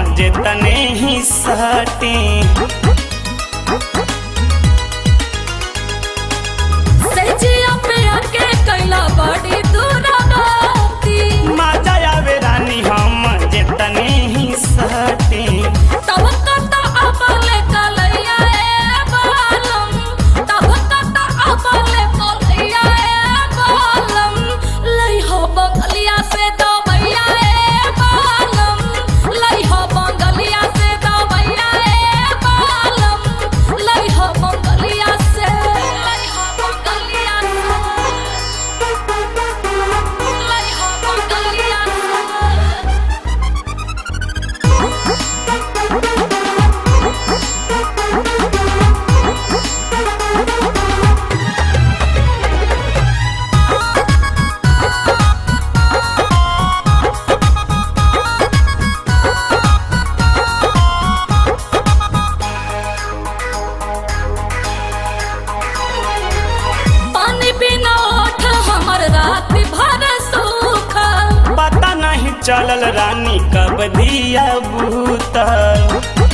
जितने ही सटे सजिया पे आके कैला बड़ी दूर बाती मजा आवे रानी हम जितने ही सटे तब कत अपले कलैया ए बालम तब कत अपले कलैया ए बालम लई हो बंगलिया से दबैया ए बालम लई हो बंगलिया से दबैया ए बालम लई हो बंगलिया से लई हो बंगलिया से लई हो बंगलिया से पानी बिना ओठ हमर रात भर सूखल पता नहीं चलल रानी कब दिया भूतल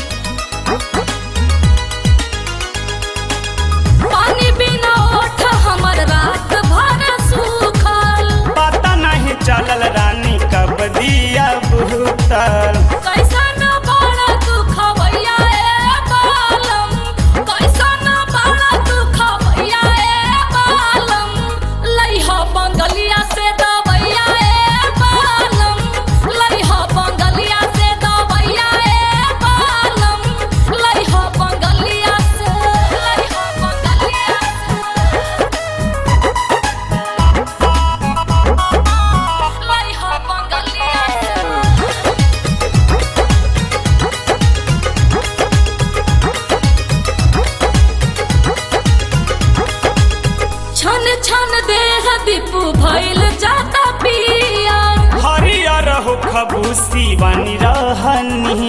पानी बिना ओठ हमर रात भर सूखल पता नहीं चलल रानी कब दिया भूतल कैसन बड़ा तू खवैया ए बालम कैसन बड़ा तू खवैया ए बालम लइहा बंगलिया से दबैया ए बालम लइहा बंगलिया से दबैया ए बालम लइहा बंगलिया से लइहा बंगलिया से लइहा बंगलिया से छन छन देह दीपू भइल जाता पिया हरियर हो खबूसी बनी रहनी